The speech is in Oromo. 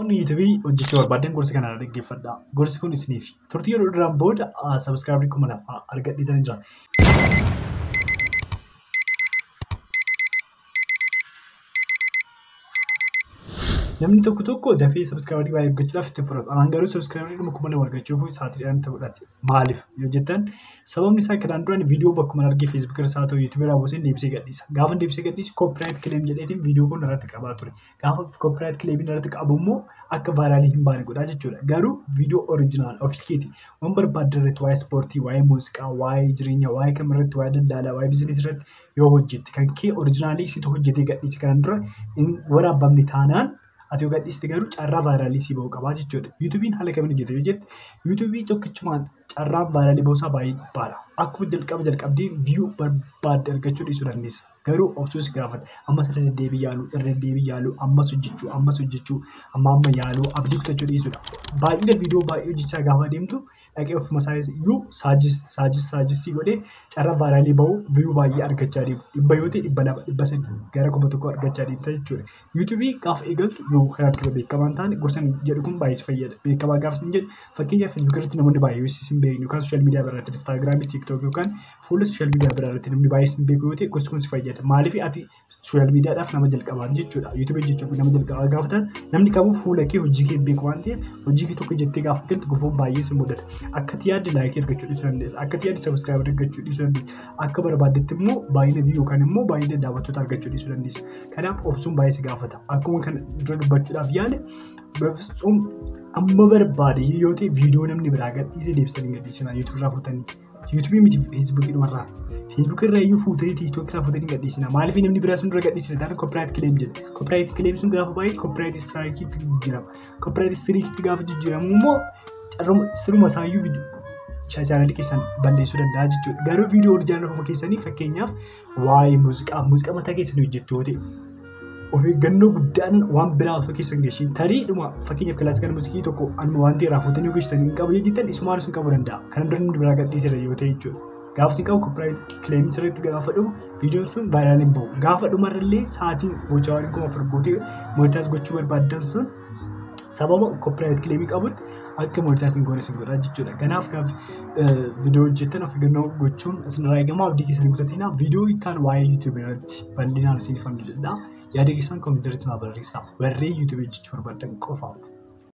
Daawwattoonni yuutuubii hojjechuu barbaadan gorsa kanaan dhaggeeffadhaa. Gorsi kun isiniif turtii yeroo duraan booda sabiskiraayibrii kuma lama argadhiitanii jira. Namni tokko tokko dafee sabiskiraayibrii baay'ee argachuudhaaf itti fudhatu. Anaan garuu sabiskiraayibrii dhuma kuma lama argachuuf sa'aatiidhaan itti fudhate. Maaliif yoo jettan sababni isaa kanaan duraan viidiyoo bakkuma argee feesbuukii irraa haa ta'u yuutuubii irraa buusee deebisee gadhiisa. Gaafa deebisee gadhiisu koopiraayit kileem jedheetiin viidiyoo kun irratti qabaa ture. Gaafa koopiraayit kileemiin irratti qabu immoo akka vaayiraalii hin baane godhaa jechuudha. Garuu viidiyoo oriijinaal ofii keeti waan barbaadde irratti waa'ee ispoortii, waa'ee muuziqaa, waa'ee jireenyaa, waa'ee kam irratti, waa'ee daldalaa, waa'ee biizinesii irratti yoo hojjette kan kee oriijinaalii situ hojjetee gadhiise kanaan dura hin waraabamne taanaan ati yoo gadhiiste garuu carraa vaayiraalii si ba'uu qabaa jechuudha. Yuutuubiin haala kamiin hojjeta yoo jette yuutuubii tokkichumaan carraan vaayiraalii ba'uusaa baay'ee baala. Akkuma jalqaba jalqabdee viyuu barbaadde argachuu dhiisuu dandeessa. Garuu obsuus gaafata. Ammas irra deddeebii yaaluu, irra deddeebii yaaluu, ammas hojjechuu, ammas hojjechuu, amma amma yaaluu, abdii kutachuu dhiisuudha. Baay'ina viidiyoo baay'ee hojjechaa gaafa deemtu dhaqee ofuma isaa iyyuu saajis saajis saajisii godhee carraa vaayiraalii ba'uu viyuu baay'ee argachaa deemu. Dhibba yoo ta'e dhibba lama dhibba sadi gara kuma tokko argachaa deemta jechuudha. Yuutuubii gaafa eegaltu yoo kanaan dura beekamaa hin taane gorsa jedhu kun baay'ee si fayyada. Beekamaa gaafa isin jedhu fakkeenyaaf feesbuukii irratti namoonni baay'ee yoo isin beeknu yookaan sooshaal miidiyaa biraa irratti instaagiraamii, tiiktookii yookaan fuula sooshaal miidiyaa biraa irratti namni baay'ee isin beeku yoo ta'e gorsi kun si fayyada. Maaliif ati sooshaal miidiyaadhaaf nama jalqabaa jechuudha. Yuutuubii jechuun nama jalqabaa gaafa ta'an namni kamuu fuula kee hojii kee beeku waan ta'eef hojii kee tokko jettee gaafa galtu gufuun baay'ee si mudata. Akka ati yaadde laayikii argachuu dhiisuu dandeessa. Akka ati yaadde sabiskiraayibii argachuu dhiisuu dandeessa. Akka barbaaddetti immoo baay'ina viiyuu yookaan immoo baay'ina daawwattoota argachuu dhiisuu dandeessa. Kanaaf obsuun baay'ee si gaafata. Akkuma kana dura dubbachuudhaaf yaale bifsuun amma barbaade yoo ta'e viidiyoo namni biraa gadhiisee deebisanii gadhiisina yuutuubii irraa fuutanii. Yuutuubii miti feesbuukii dhumarraa. Feesbuukii irraa iyyuu fuutanii tiiktookii irraa fuutanii gadhiisina. Maaliif namni biraa sun dura gadhiisina taane koopiraayit kileem jedhe. Koopiraayit kileem sun gaafa baay'ee koopiraayit istiraayikii jijjiirama. Koopiraayit istiriikitti gaafa jijjiiramu immoo carruma siruma isaayyuu chaanaalii keessan balleessuu danda'a jechuudha. Garuu viidiyoo oriijinaal ofuma keessanii fakkeenyaaf waa'ee muuziqaa muuziqaa mataa keessanii hojjettu yoo ta'e of eeggannoo guddaan waan biraa osoo keessan geeshin tariidhuma fakkeenyaaf kilaasikal muuziqii tokko anuma waan ta'e raafutanii yoo geessitan hin qabu yoo jettan isumaan sun qabuu danda'a. Kana dura namni biraa gadhiiseera yoo ta'e jechuudha. Gaafa isin qabu koopiraayit kileemii sirriitti gaafa dhumu viidiyoon sun vaayiraal hin bahu. Gaafa dhumarrallee sa'aatiin gochaa waan kuma afur gootee moonitaas gochuu barbaaddan sun sababa koopiraayit kileemii qabutti akka moonitaas hin goone sin godha jechuudha. Kanaaf viidiyoo hojjettan of eeggannoo gochuun isinirraa eegama abdii keessanii kutatina. Viidiyoo ittaan waa'ee yuutuubii irratti bal'inaan isiniif hojjedha. Yaada keessan koomentii irratti naa barreessaa. Warreen yuutuubii hojjechuu barbaadan qofaaf.